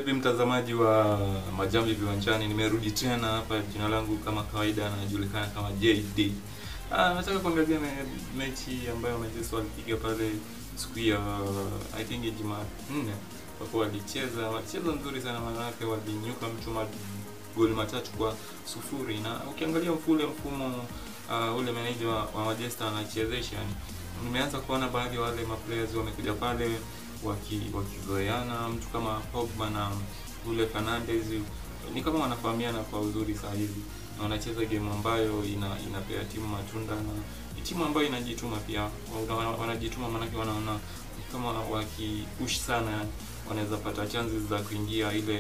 Vipi mtazamaji wa Majamvi Viwanjani, nimerudi tena hapa. Jina langu kama kawaida anajulikana kama JD. Ah, nataka kuangalia me, mechi ambayo Manchester walipiga pale siku ya I think Jumanne, kwa kuwa walicheza walicheza nzuri sana, maanake walinyuka mtu magoli matatu kwa sufuri, na ukiangalia mfule mfumo uh, ule meneja wa, wa Manchester anachezesha, nimeanza kuona baadhi ya wale maplayers wamekuja pale waki wakizoeana mtu kama Pogba na ule Fernandes ni kama wanafahamiana kwa uzuri saa hizi na wanacheza game ambayo ina inapea timu matunda na ni timu ambayo inajituma pia wana- wanajituma maanake wanaona kama wakipush sana wanaweza pata chances za kuingia ile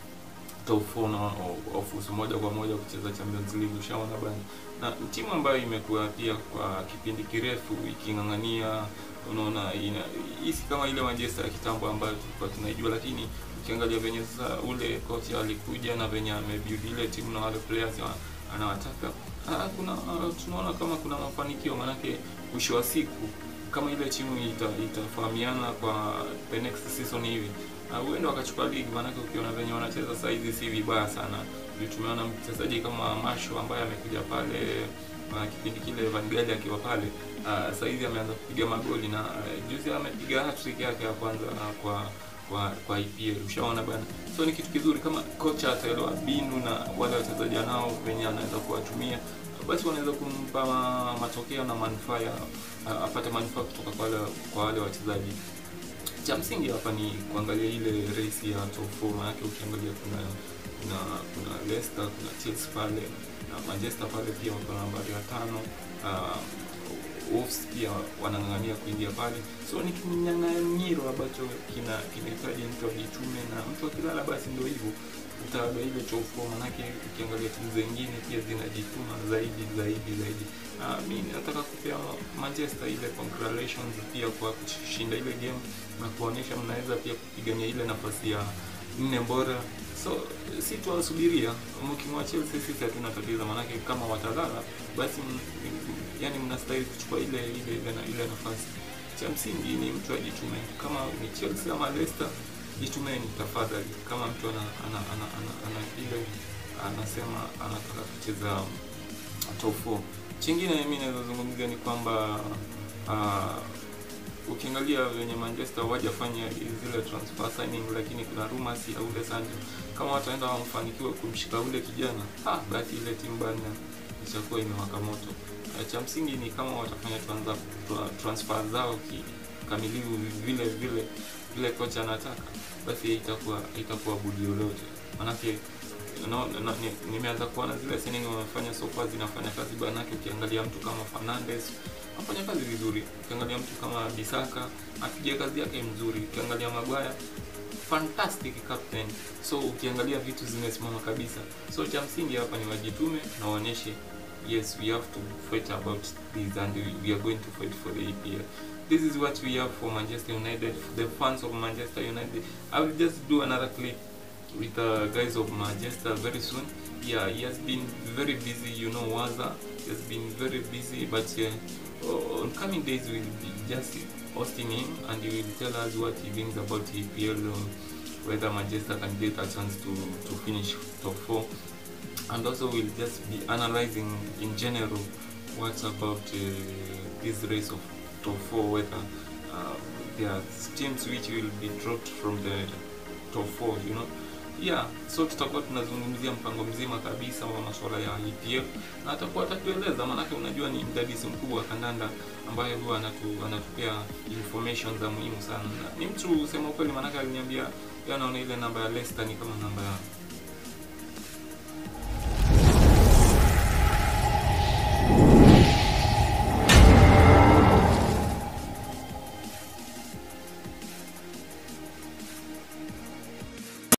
top 4 na ofusu moja kwa moja kucheza Champions League ushaona bana na ni timu ambayo imekuwa pia kwa kipindi kirefu iking'ang'ania unaona ina hii si kama ile Manchester ya kitambo ambayo tulikuwa tunaijua, lakini ukiangalia venye sasa ule kocha alikuja na venye amebuild ile timu na wale players wa- anawataka ah, kuna ah, tunaona kama kuna mafanikio, maanake mwisho wa siku kama ile timu ita, itafahamiana kwa the next season hivi ah, huenda wakachukua ligi, maanake ukiona venye wanacheza saa hizi si vibaya sana. Ndio tumeona mchezaji kama Masho ambaye amekuja pale uh, kipindi kile Van Gaal akiwa pale uh, saa hizi ameanza kupiga magoli na uh, juzi amepiga hat-trick yake ya kwanza uh, kwa kwa kwa IPL ushaona bana. So ni kitu kizuri kama kocha ataelewa mbinu na wale wachezaji nao wenye anaweza kuwatumia basi wanaweza kumpa ma- matokeo na manufaa ya uh, apate manufaa kutoka kwa wale kwa wale wachezaji. Cha msingi hapa ni kuangalia ile race ya top 4 maanake ukiangalia kuna kuna kuna Leicester, kuna Chelsea pale na Manchester pale pia wako nambari ya tano. Uh, Wolves pia wanang'ang'ania kuingia pale, so ni kinyang'anyiro ambacho kina kinahitaji mtu ajitume, na mtu akilala basi ndio hivyo utaaga ile top 4 manake ukiangalia timu zingine pia zinajituma zaidi zaidi zaidi. Uh, mi nataka kupea Manchester ile congratulations pia kwa kushinda ile game na kuonyesha mnaweza pia kupigania ile nafasi ya nne bora so si tuwasubiria mkimwa Chelsea sisi hatuna tatizo manake kama watalala basi m, m- yani mnastahili kuchukua ile ile ile, na- ile nafasi cha msingi ni mtu ajitume kama ni Chelsea ama Leicester jitumeni tafadhali kama mtu ana ana, ana, ana, ana ile anasema anataka kucheza top 4 chingine mimi naweza zungumzia ni kwamba uh, ukiangalia venye Manchester wajafanya zile transfer signing, lakini kuna rumors ya ule Sancho kama wataenda wamfanikiwa kumshika ule kijana ah, basi ile timu bana itakuwa imewaka moto. Eh, Cha msingi ni kama watafanya transa, tra, transfer zao kikamilifu vile vile vile kocha anataka, basi itakuwa itakuwa budi lolote manake no, no, ni- nimeanza kuona zile signing wamefanya so far zinafanya kazi banake. Ukiangalia mtu kama Fernandes afanya kazi vizuri, ukiangalia mtu kama Bisaka apiga kazi yake mzuri, ukiangalia Maguire fantastic captain. So ukiangalia vitu zimesimama kabisa. So cha msingi hapa ni wajitume na waonyeshe yes we have to fight about this and we are going to fight for the EPL. This is what we have for Manchester United, for the fans of Manchester United. I will just do another clip with the guys of Manchester very soon. Yeah, he has been very busy, you know, Waza. He has been very busy, but uh, on coming days we'll be just hosting him and he will tell us what he thinks about EPL, um, whether Manchester can get a chance to, to finish top four. And also we'll just be analyzing in general what's about uh, this race of top four, whether uh, there are teams which will be dropped from the top four, you know. Yeah, so tutakuwa tunazungumzia mpango mzima kabisa wa masuala ya EPL na atakuwa atatueleza, maanake unajua ni mdadisi mkubwa wa kandanda ambaye huwa anatu, anatupea information za muhimu sana. Na Ni mtu sema ukweli, maanake aliniambia yeye anaona ile namba ya Leicester ni kama namba ya